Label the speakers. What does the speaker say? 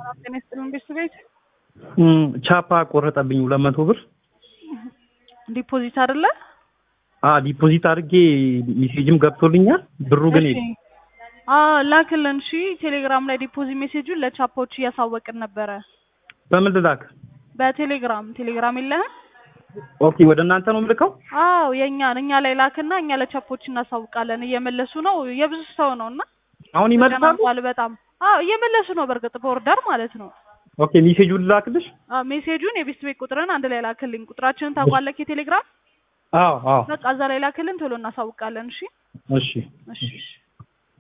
Speaker 1: ጤና ይስጥልን ቤት
Speaker 2: ቻፓ ቆረጠብኝ ሁለት መቶ ብር
Speaker 1: ዲፖዚት አይደለ?
Speaker 2: አ ዲፖዚት አድርጌ ሜሴጅም ገብቶልኛል ብሩ ግን
Speaker 1: እሺ። አ ላክልን። እሺ ቴሌግራም ላይ ዲፖዚት ሜሴጁን ለቻፖች እያሳወቅን ነበረ።
Speaker 2: በምን ልላክ?
Speaker 1: በቴሌግራም ቴሌግራም የለህም?
Speaker 2: ኦኬ ወደ እናንተ ነው የምልከው?
Speaker 1: አዎ የእኛን እኛ ላይ ላክና እኛ ለቻፖች እናሳውቃለን። እየመለሱ ነው የብዙ ሰው ነው እና
Speaker 2: አሁን ይመልሳሉ?
Speaker 1: ተጨናንቋል በጣም አዎ እየመለሱ ነው። በእርግጥ በኦርደር ማለት ነው።
Speaker 2: ኦኬ ሜሴጁን ልላክልሽ?
Speaker 1: አዎ ሜሴጁን የቤስት ቤት ቁጥርን አንድ ላይ ላክልኝ። ቁጥራችንን ታውቋለህ? የቴሌግራም
Speaker 2: አዎ አዎ
Speaker 1: በቃ እዛ ላይ ላክልን፣ ቶሎ እናሳውቃለን። እሺ
Speaker 2: እሺ
Speaker 1: እሺ